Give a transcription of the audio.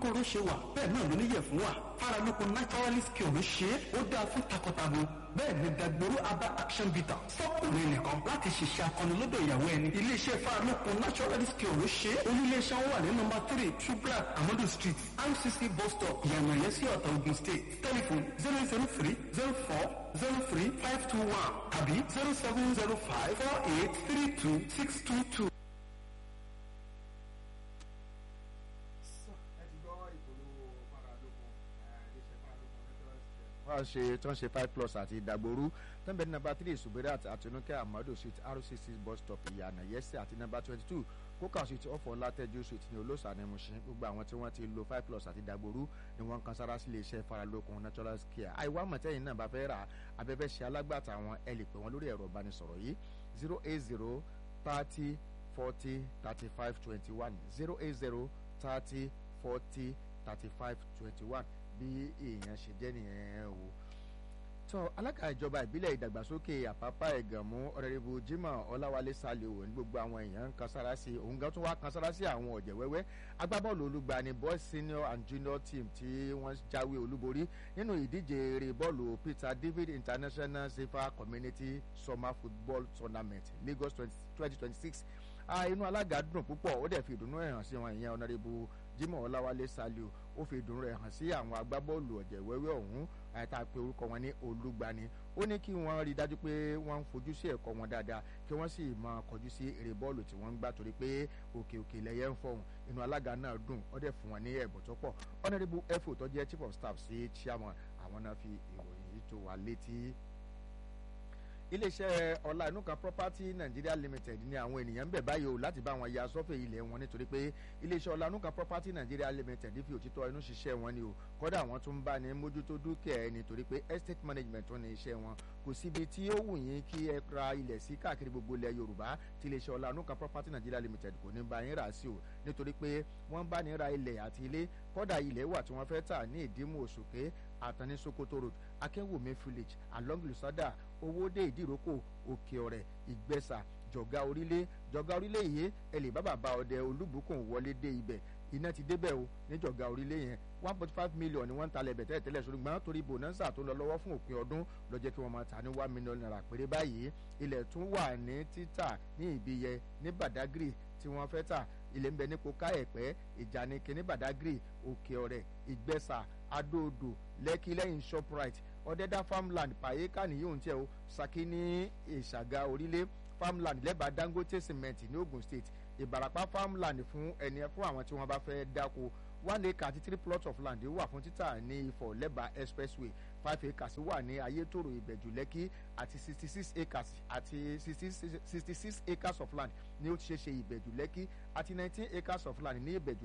kóró ṣe wà bẹ́ẹ̀ náà ló níyẹ̀ fún wa faralókun naturalist cure ló ṣe é ó dáa fún takọtabo bẹ́ẹ̀ ni dagboru aba action bitter fọ́kùnrin nìkan láti ṣiṣẹ́ akọni lọ́dọ̀ ìyàwó ẹni iléeṣẹ́ faralókun naturalist cure ló ṣe é oníléeṣẹ́ wọn wà ní nọmba three subrat amadu street rcc bus stop yànnàyẹ sí ọ̀tà ogun state telephone zero zero three zero four zero three five two one tàbí zero seven zero five four eight three two six two two. wọ́n ṣe tí wọ́n ṣe five plus àti ìdàgbòrú tẹ́ǹbẹ̀ ní nàmbà three subirat àti onúkẹ́ amadu street rcc bus stop ìyànà yẹ́sẹ̀ àti nàmbà twenty two kókà street ọ̀fọ̀ látẹ́jú street ní olóòsà ní Mushin gbogbo àwọn tí wọ́n ti lo five plus àti ìdàgbòrú ni wọ́n kan sára sí iléeṣẹ́ faralókun natural care àìwá mọ̀tẹ́yìn náà bá fẹ́ rà abẹ́fẹ́ ṣe alágbàtà àwọn ẹ lè pè wọ́n lórí ẹ̀rọ ìbánisọ̀rọ̀ yìí zero eight zero thirty forty thirty five twenty one zero eight zero thirty forty thirty five twenty one bí èèyàn ṣe jẹ́ nìyẹn o tó alága ìjọba ìbílẹ̀ ìdàgbàsókè àpápá ẹ̀gànmú ọ̀rẹ́rẹ́bù Jimoh ọláwálé sálíò ní gbogbo àwọn èèyàn ń kan sára sí òun gan tún wá kan sára sí àwọn ọ̀jẹ̀ wẹ́wẹ́ agbábọ́ọ̀lù olùgbani boys senior and junior team tí wọ́n jáwé olúborí nínú ìdíje eré bọ́ọ̀lù Peter David International Safer Community Summer Football Tournament Lagos twenty twenty six inú alága dùn púpọ̀ ó dẹ̀ fi ìdùnnú ẹ̀ hàn sí wọn ìyẹn ọ̀nàrẹ́bù Jimoh ọláwálé sálíò ó fi ìdùnnú rẹ̀ hàn sí àwọn agbábọ́ọ̀lù ọ̀jẹ̀ wẹ́wẹ́ ọ̀hún àyàtà pé orúkọ wọn ní olúgbani ó ní kí wọ́n rí i dájú pé wọ́n ń fojú sí ẹ̀kọ́ wọn dáadáa kí wọ́n sì máa kọjú sí eré bọ́ọ̀lù tí wọ́n ń gbá torí pé òkè òkè lẹ́yẹ ń fọ̀hún inú alága náà dùn ó dẹ̀ fún wọn ní ẹ̀bùn tó pọ̀ honourable efo tó jẹ́ chief of staff sí chairman àwọn náà fi ìròyìn yìí tó wà létí iléeṣẹ́ ọlá inú kan property nigeria limited ní àwọn ènìyàn ń bẹ̀ báyìí o láti bá wọn ya sọ́fẹ̀ ilẹ̀ wọn nítorí pé iléeṣẹ́ ọlá inú kan property nigeria limited fi òtítọ́ inú ṣiṣẹ́ wọn ni o kódà wọ́n tún bá ní mójútó dúkìá ẹ nítorí pé estate management tó ní iṣẹ́ wọn kò síbi tí ó wù yín kí ẹ ra ilẹ̀ sí káàkiri gbogbo ilẹ̀ yorùbá tí iléeṣẹ́ ọlá inú kan property nigeria limited kò ní bá yín rà sí o nítorí pé wọ́n bá ní ra ilẹ̀ àti ilé kódà ilẹ̀ wà tí wọ́n fẹ́ tà ní ìdímù òṣùké àtàní sokoto road akínwùmí village along lusada owóde ìdíròkò òkè ọ̀rẹ́ ìgbẹ́sà jọ̀gá orílẹ̀ jọ̀gá orílẹ̀ yìí ẹ lè bá bàbá ọdẹ olúbùkún wọlé dé ibẹ̀ iná ti débẹ̀ o ní jọ̀gá orílẹ̀ yẹn one point five million ni wọ́n ń talẹ̀ bẹ̀ tẹ́lẹ̀ tẹ́lẹ̀ ṣùgbọ́n torí bonanza tó lọ lọ́wọ́ fún òpin ọdún ló jẹ́ kí wọ́n máa ta ní one million naira péré báyìí ilẹ̀ tún wà ní títà ní ìbíyẹ ní badagry tí wọ́n fẹ́ tà ilẹ̀ ń bẹ ní koká ẹ̀pẹ́ ìjànìkè ní badagry òkè ọ̀rẹ́ ìgbẹ́sà adóodò lẹ́kí lẹ́yìn shoprite ọ̀dẹ́dá farmland pàyẹ́ká nìyóhùn tiẹ̀ o saki ní ìṣàgà orílẹ̀ farmland lẹ́bàá dangote cement ní ogun state ìbàràpá farmland fún ẹni fún àwọn tí wọ́n bá fẹ́ dáko one acre àti three plots of land wà fún títà ní ifọ̀ lẹ́bàá expressway five acres wà ní ayétòrò ìbẹ̀jù lẹ́kí àti sixty six acres àti sixty six acres of land ní ó ti ṣe ṣe ìbẹ̀jù lẹ́kí àti nineteen acres of land ní ìbẹ̀jù